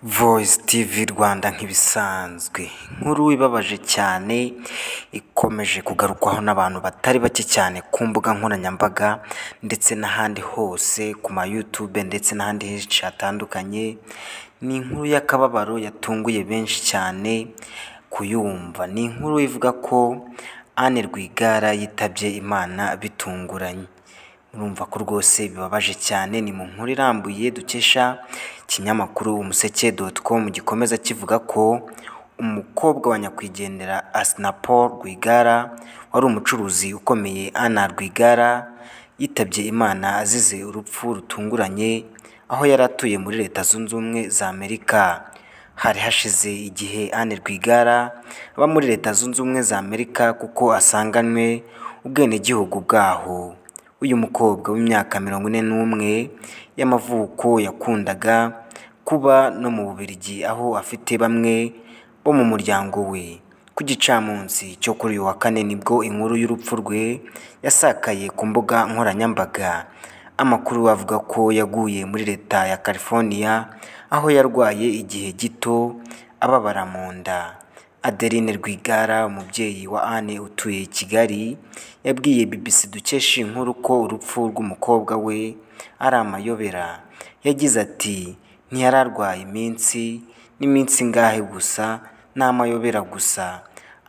Voice TV Rwanda nk'ibisanzwe nkuru ibabaje cyane ikomeje kugarukwaho n'abantu batari bake cyane ku mbuga nkoranyambaga ndetse n'ahandi hose ku ma YouTube ndetse n'ahandi henshi hatandukanye ni inkuru y'akababaro yatunguye benshi cyane kuyumva ni inkuru ivuga ko Anne Rwigara yitabye Imana bitunguranye urumva ko rwose bibabaje cyane ni mu nkuru irambuye dukesha ikinyamakuru umuseke.com gikomeza kivuga ko umukobwa wa nyakwigendera Asnapol Rwigara wari umucuruzi ukomeye Anna Rwigara yitabye Imana azize urupfu rutunguranye aho yari atuye muri Leta Zunze Ubumwe za Amerika hari hashize igihe Anne Rwigara aba muri Leta Zunze Ubumwe za Amerika kuko asanganywe ubwenegihugu bwaho uyu mukobwa w'imyaka mirongo ine n'umwe y'amavuko yakundaga kuba no mu Bubiligi aho afite bamwe bo mu muryango we ku gicamunsi cyo kuri uyu wa kane nibwo inkuru y'urupfu rwe yasakaye ku mbuga nkoranyambaga amakuru avuga ko yaguye muri leta ya California aho yarwaye igihe gito ababara mu nda Adeline Rwigara umubyeyi wa Anne utuye i Kigali yabwiye BBC dukesha iyi nkuru ko urupfu rw'umukobwa we ari amayobera yagize ati ntiyari arwaye iminsi n'iminsi ngahe gusa ni amayobera gusa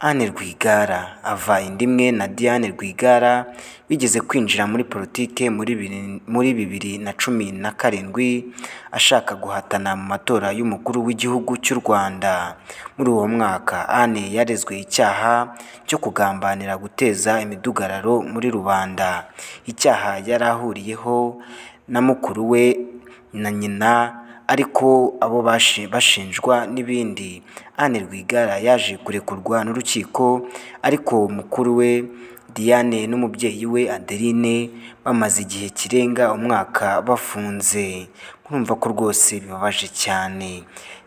Anne Rwigara ava inda imwe na Diane Rwigara bigeze kwinjira muri politike muri bibiri muri bibiri na cumi na karindwi ashaka guhatana mu matora y'umukuru w'igihugu cy'u Rwanda muri uwo mwaka Anne yarezwe icyaha cyo kugambanira guteza imidugararo muri rubanda icyaha yari ahuriyeho na mukuru we na nyina ariko abo bashinjwa n'ibindi Anne Rwigara yaje kurekurwa n'urukiko ariko mukuru we Diane n'umubyeyi we Adeline bamaze igihe kirenga umwaka bafunze murumva ko rwose bibabaje cyane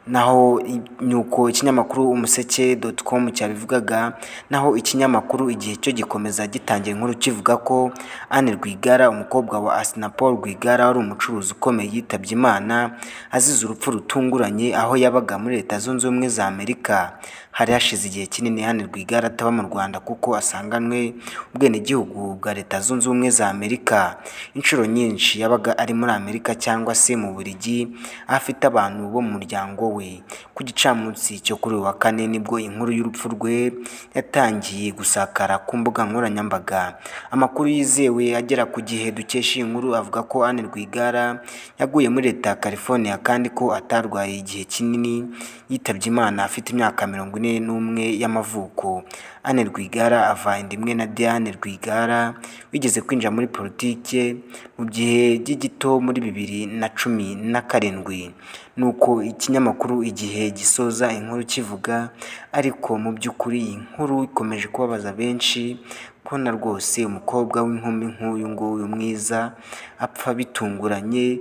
naho nuko ikinyamakuru umuseke.com cyabivugaga naho ikinyamakuru igihe cyo gikomeza gitangira inkuru kivuga ko Anne Rwigara umukobwa wa Asnapol Rwigara wari umucuruzi ukomeye yitabye Imana azize urupfu rutunguranye aho yabaga muri Leta Zunze Ubumwe za Amerika hari hashize igihe kinini Anne Rwigara ataba mu Rwanda kuko asanganywe ubwenegihugu bwa Leta Zunze Ubumwe za Amerika inshuro nyinshi yabaga ari muri Amerika cyangwa se mu Bubiligi aho afite abantu bo mu muryango we ku gicamunsi cyo kuri uyu wa kane nibwo inkuru y'urupfu rwe yatangiye gusakara ku mbuga nkoranyambaga amakuru yizewe agera ku gihe dukesha iyi nkuru avuga ko Anne Rwigara yaguye muri Leta ya California kandi ko atarwaye igihe kinini yitabye Imana afite imyaka mirongo ine n'umwe y'amavuko Anne Rwigara ava inda imwe na Diane Rwigara wigeze kwinjira muri politike mu gihe gito muri bibiri na cumi na karindwi nuko ikinyamakuru igihe gisoza inkuru kivuga ariko mu by'ukuri iyi nkuru ikomeje kubabaza benshi kubona rwose umukobwa w'inkumi nk'uyu nguyu mwiza apfa bitunguranye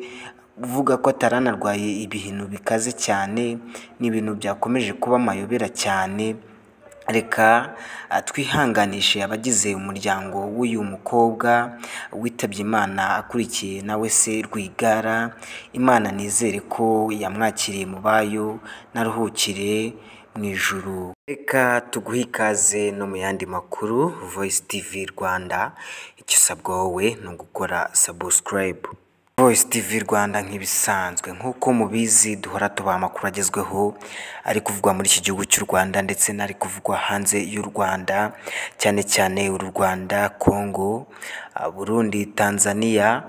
uvuga ko ataranarwaye ibihinu bikaze cyane ni ibintu byakomeje kuba amayobera cyane reka twihanganishe abagize umuryango w'uyu mukobwa witabye imana akurikiye nawe se rwigara imana nizere ko yamwakiriye mu bayo naruhukire mu ijuru reka tuguhe ikaze no mu yandi makuru voice tv rwanda icyo usabwa wowe ni ugukora sabusikarayibu Voice TV Rwanda nk'ibisanzwe nk'uko mubizi duhora tubaha amakuru agezweho ari kuvugwa muri iki gihugu cy'u Rwanda ndetse n'ari kuvugwa hanze y'u Rwanda cyane cyane u Rwanda, Congo, Burundi, Tanzania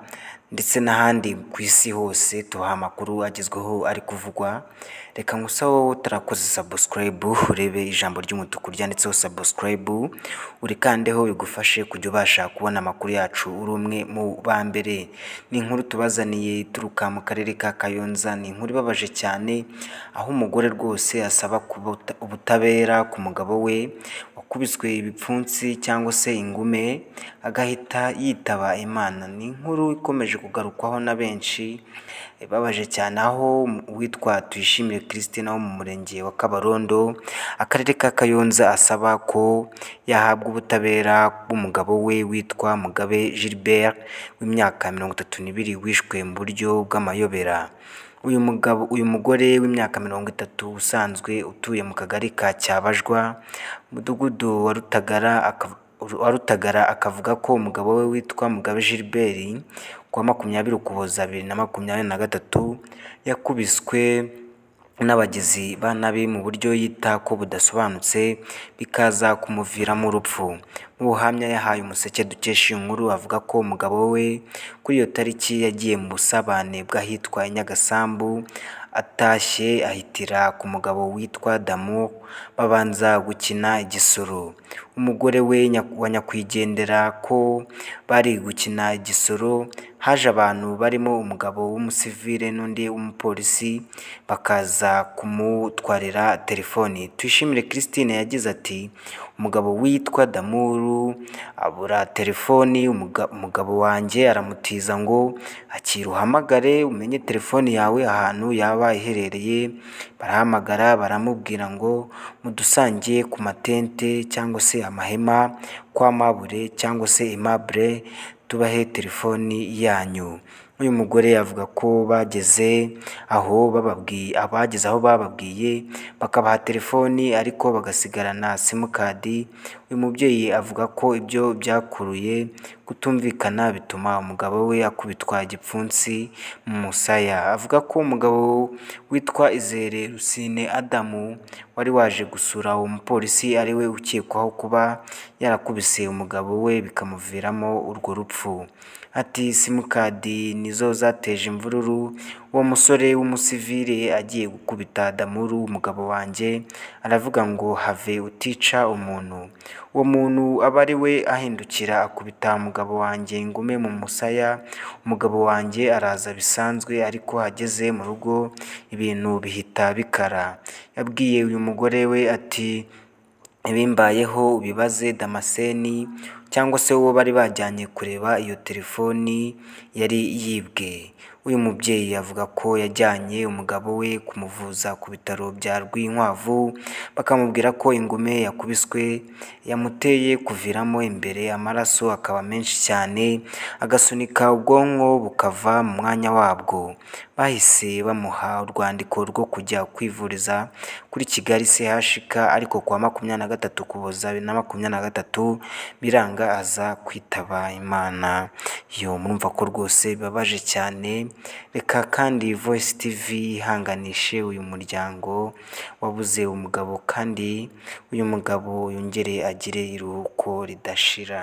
ndetse n'ahandi ku isi hose tubaha amakuru agezweho ari kuvugwa reka ngusa wowe utarakoze sabusikarayibu urebe ijambo ry'umutuku ryanditseho sabusikarayibu urikandeho bigufashe kujya ubasha kubona amakuru yacu uri umwe mu ba mbere ni inkuru tubazaniye ituruka mu karere ka kayonza ni inkuru ibabaje cyane aho umugore rwose asaba ubutabera ku mugabo we wakubiswe ibipfunsi cyangwa se ingume agahita yitaba imana ni inkuru ikomeje kugarukwaho na benshi ibabaje cyane aho uwitwa Tuyishimire Christine wo mu murenge wa Kabarondo akarere ka Kayonza asaba ko yahabwa ubutabera bw'umugabo we witwa Mugabe Gilbert w'imyaka mirongo itatu n'ibiri wishwe mu buryo bw'amayobera uyu mugabo uyu mugore w'imyaka mirongo itatu usanzwe utuye mu kagari ka Cyabajwa umudugudu wa Rutagara akav- wa Rutagara akavuga ko umugabo we witwa Mugabe Gilbert ku wa makumyabiri Ukuboza bibiri na makumyabiri na gatatu yakubiswe n'abagizi ba nabi mu buryo yita ko budasobanutse bikaza kumuviramo urupfu mu buhamya yahaye umuseke dukesha iyi nkuru avuga ko umugabo we kuri iyo tariki yagiye mu busabane bw'ahitwa i Nyagasambu atashye ahitira ku mugabo witwa Damu babanza gukina igisoro umugore we Nyaku- wa nyakwigendera ko bari gukina igisoro haje abantu barimo umugabo w'umusivile n'undi w'umupolisi bakaza kumutwarira telefoni Tuyishimire Christine yagize ati umugabo witwa Damuru abura telefoni umuga- umugabo wanjye aramutiza ngo akira uhamagare umenye telefoni yawe ahantu yaba iherereye barahamagara baramubwira ngo mudusangiye ku matente cyangwa se amahema kwa mabure cyangwa se imabure tubahe telefoni yanyu uyu mugore avuga ko bageze aho bababwiye abageze aho bababwiye bakabaha telefoni ariko bagasigarana simukadi uyu mubyeyi avuga ko ibyo byakuruye kutumvikana bituma umugabo we akubitwa igipfunsi mu musaya avuga ko umugabo witwa Izere Rusine Adamu wari waje gusura uwo mupolisi ari we ukekwaho kuba yarakubise umugabo we bikamuviramo urwo rupfu ati simukadi nizo zateje imvururu uwo musore w'umusivile agiye gukubita Damuru umugabo wanjye aravuga ngo have utica umuntu uwo muntu aba ari we ahindukira akubita umugabo wanjye ingume mu musaya umugabo wanjye araza bisanzwe ariko ageze mu rugo ibintu bihita bikara yabwiye uyu mugore we ati ibimbayeho ubibaze Damascene cyangwa se uwo bari bajyanye kureba iyo telefoni yari yibwe uyu mubyeyi avuga ko yajyanye umugabo we kumuvuza ku bitaro bya Rwinkwavu bakamubwira ko ingume yakubiswe yamuteye kuviramo imbere amaraso akaba menshi cyane agasunika ubwonko bukava mu mwanya wabwo bahise bamuha urwandiko rwo kujya kwivuriza kuri Kigali CHUK ariko ku wa makumyabiri na gatatu Ukuboza bibiri na makumyabiri na gatatu biranga aza kwitaba Imana yo murumva ko rwose bibabaje cyane reka kandi Voice TV yihanganishe uyu muryango wabuze umugabo kandi uyu mugabo yongere agire iruhuko ridashira